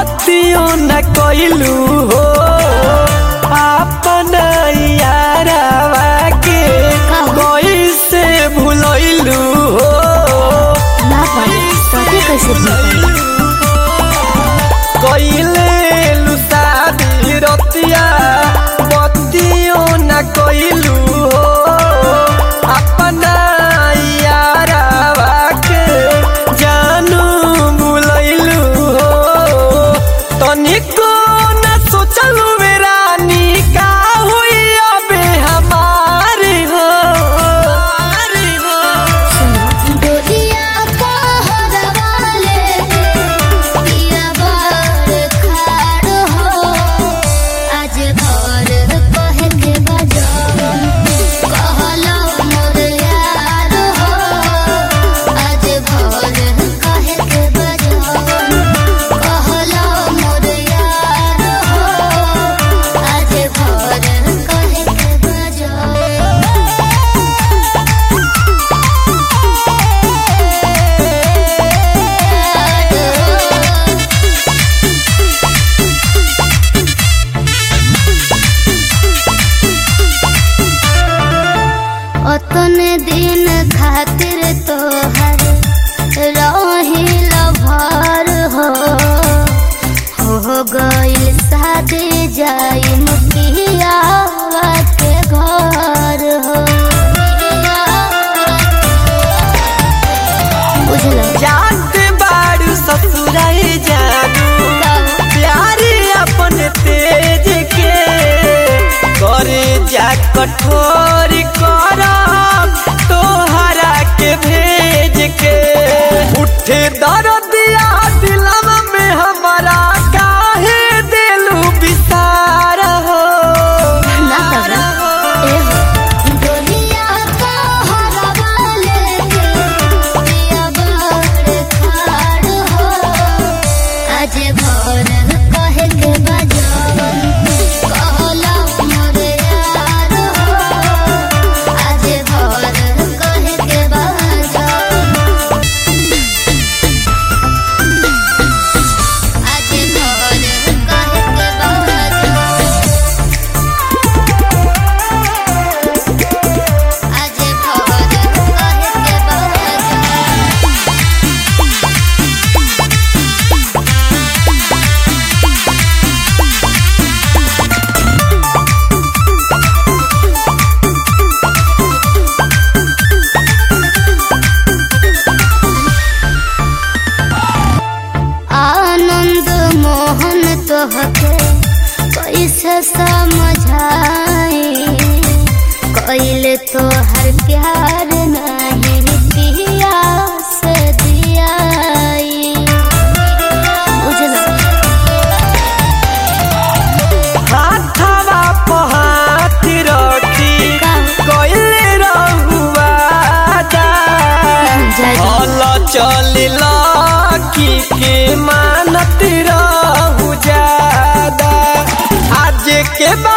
बतियो न कइलू हो अपन यारवा के कैसे भूलैलू हो ना पाई पति कैसे भूल कइले लुसादी रतिया बतियो न कइलू हो अपना यारवा के जानू भूलैलू हो तनिको न सोचलू रानी का हुई अबे हमारी हो हमारी हो डोलिया कहरवा लेके पिया बार खाड़ हो आज भोर कहे के बजाओ कहलो मोर यार हो आज भोर कहे के बजाओ कहलो मोर यार हो आज भोर कहे के बजाओ अतने दिन खातिर तोहर रहिल भर हो हो गइल शादी जाई मुखियावा के घर हो बुझलो जानते बाड़ू ससुराई जानू प्यारी अपन तेज के करे जा कठोर करम तोहरा के भेज के उठे दर्दिया दिलवा में हमारा काहे दिलू विसार हो ना तबरा ए दुनिया का हवा लेके पिया बार खाड़ हो आज भोर कहे के बजाओ कहला मोर यार हो आज भोर कहे के बजाओ आज भोर कहे के बजाओ आज भोर कहे के बजाओ आनंद मोहन तोहके कैसे समझाई कैल तोहर प्यार नहीं पिया से दियाई बुझलो हाथवा पहात रखी कइले रहुआ जय हल चलिल की के मानत रहू ज्यादा आज के बाद